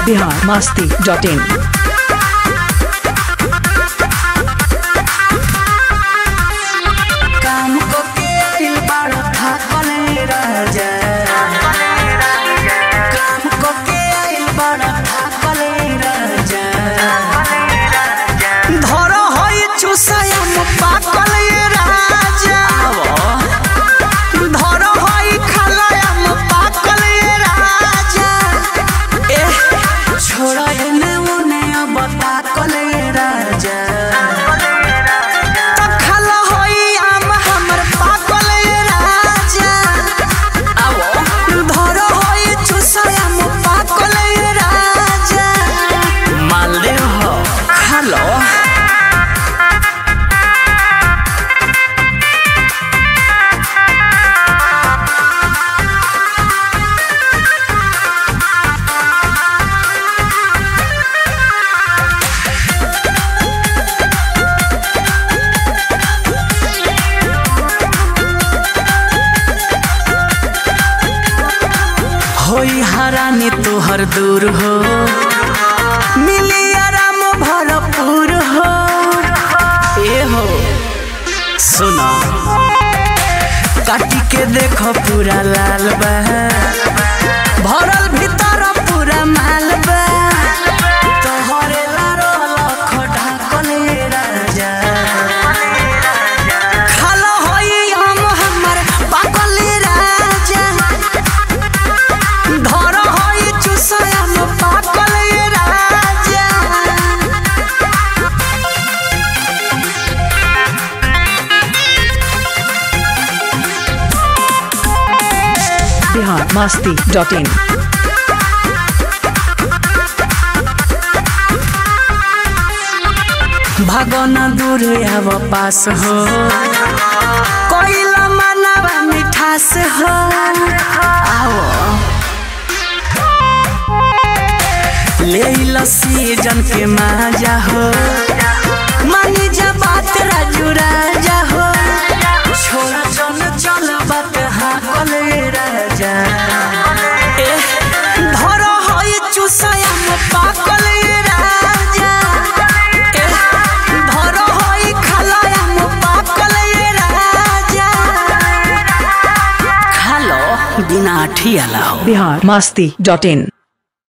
Bihar Masti dot in काम को के आइल बाड़ा थाकले राजा काम को के आइल बाड़ा थाकले राजा धरो होई चुसयम पाकले राजा धरो होई खलयम पाकले राजा ए छोड़ा एने उने अब ताकले राजा खाला होई आम हमर पाकल राजा आवो धर होई चुसयाम पाकल राजा मालदेव हो खालो होई हरानी तोहर दूर हो मिली आराम भरपूर हो ए हो सुनो काटी के देखो पूरा लाल बा भरल भीतर पूरा माल बा तोहरे लारो लख ढाकले राजा खालो होई हम हमर पाकले राजा ধর হই চুষয়াম পাকলে রাজা बिहार मस्ती डॉट इन भगन दूर आव पास हो कोइला मनवा मिठास हो आओ ले लो सीजन के माजा हो मानी जा बात राजू राजा हो छोड़ा चल चल बात हाँ कले राजा ए धर होई चुसयाम पाकले राजा ए धर होई खालयाम पाकले राजा खालो बिना ठियाला हो बिहार मस्ती डॉट इन